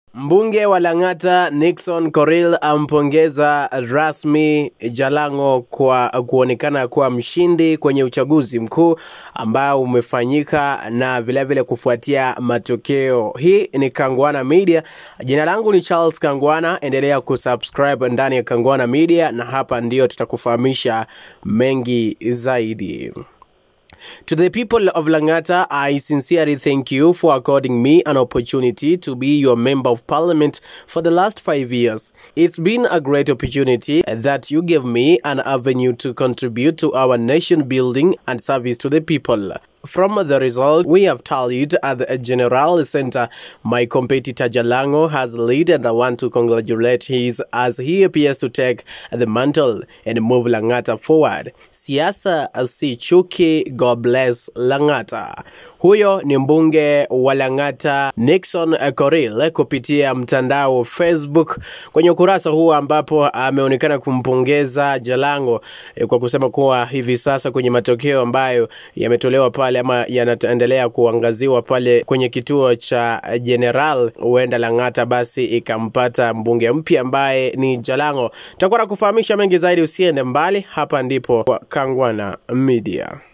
Mbunge wa Lang'ata Nixon Korir ampongeza rasmi Jalango kwa kuonekana kuwa mshindi kwenye uchaguzi mkuu ambao umefanyika na vilevile vile kufuatia matokeo. Hii ni Kangwana Media. Jina langu ni Charles Kangwana, endelea kusubscribe ndani ya Kangwana Media na hapa ndio tutakufahamisha mengi zaidi. To the people of Lang'ata, I sincerely thank you for according me an opportunity to be your member of parliament for the last five years. It's been a great opportunity that you gave me an avenue to contribute to our nation building and service to the people. From the result we have tallied at the General Center, my competitor Jalango has led and I want to congratulate his as he appears to take the mantle and move Lang'ata forward. Siasa si chuki, God bless Lang'ata. Huyo ni mbunge wa Lang'ata Nixon Korir kupitia mtandao wa Facebook kwenye ukurasa huu ambapo ameonekana kumpongeza Jalango eh, kwa kusema kuwa hivi sasa kwenye matokeo ambayo yametolewa pale ama yanaendelea kuangaziwa pale kwenye kituo cha General, huenda Lang'ata basi ikampata mbunge mpya ambaye ni Jalango. Tutakuwa na kufahamisha mengi zaidi, usiende mbali. Hapa ndipo kwa Kangwana Media.